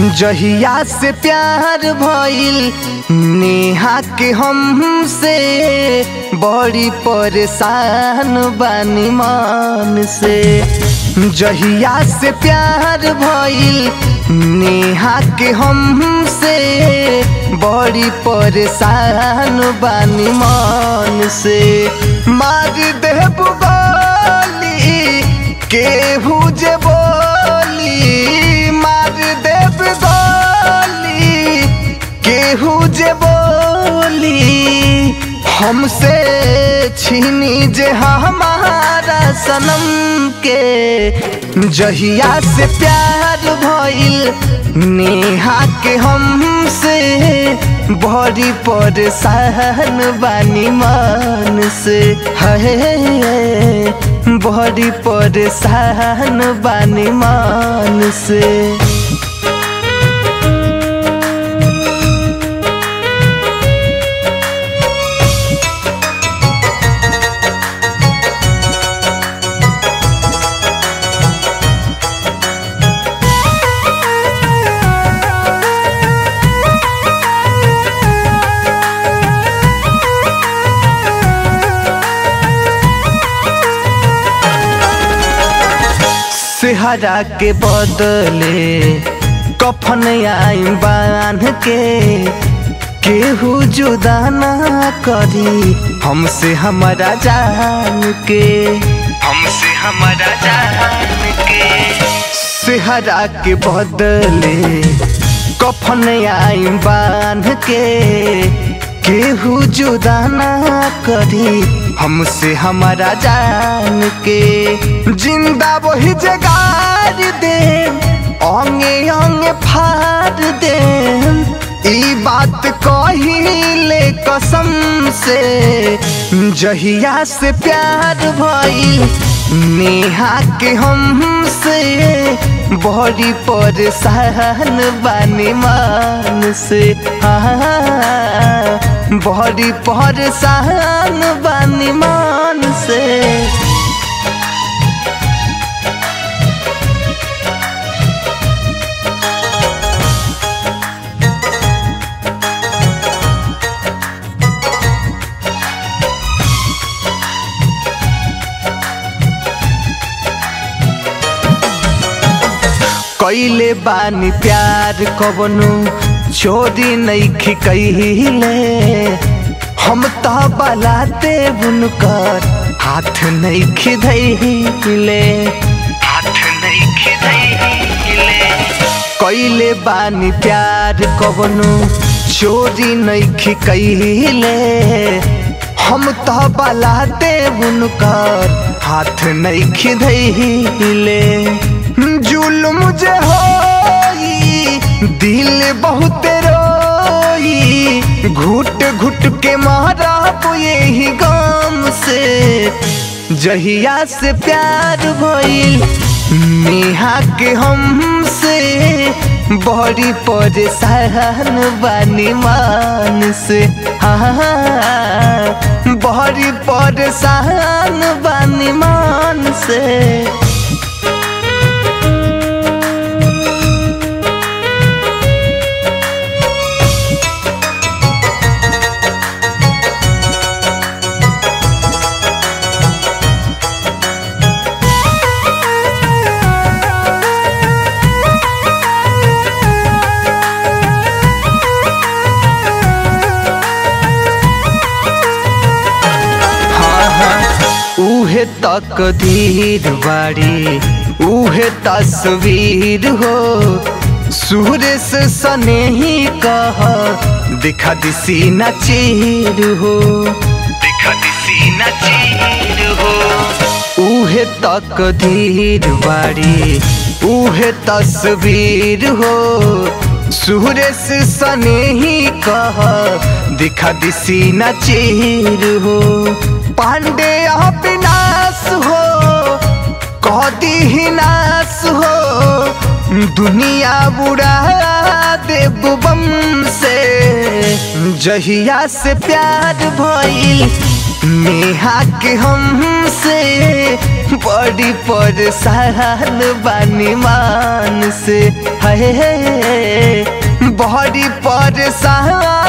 जहिया से प्यार भइल नेहा के हमसे बड़ी परेशान बानी मन से जहिया से प्यार भइल नेहा के हमसे बड़ी परेशान बानी मन से मार देब गोली केहू जे बोली मार देब गोली केहू जे बोली हमसे छीनी जे हमारा सनम के जहिया से प्यार भइल नेहा के हमसे बड़ी परेशान बानी मन से है बड़ी परेशान बानी मन से सेहरा के बदले कफन आई बांध के केहू जुदा ना करी हमसे हमारा जान के हमसे हमारा जान के सेहरा के बदले कफन आई बांध के केहू जुदा ना करी हमसे हमारा जान के जिंदा वही जगार दे अंगे अंगे फाड़ दे ई बात कहिले कसम से जहिया से प्यार भइल नेहा के हमसे बड़ी परेशान बानी मान से हाँ बड़ी परेशान बानी मान से कैले बानी प्यार कबनो छोरी नैखी कहिले हम तो बलाते बुनकर हाथ नैखी धैले हाथ नैखी धैले कैले बानी प्यार कबनो चोरी नैखी कहिले हम तो बलाते बुनकर हाथ नैखी धैले जुल्म जे होई दिल बहुत रोई घुट घुट के मारा यही गम से जहिया से प्यार भइल नेहा के हमसे बड़ी परेशान बानी मान से हाँ बड़ी परेशान बानी मान से उहे तक धीर बाड़ी उहे तस्वीर हो सूर्य से सने ही कह दिखा दिसी न चीर हो दिखा दिसी न चीर हो उहे तक धीर बाड़ी उहे तस्वीर हो सूर्य से सने ही कह दिखा दिसी न चीर हो पांडे अविनाश हो कदी ही नाश हो दुनिया बुरा देव बम से जहिया से प्यार भइल नेहा के हमसे बड़ी परेशान बानी मान से है बहरी परेशान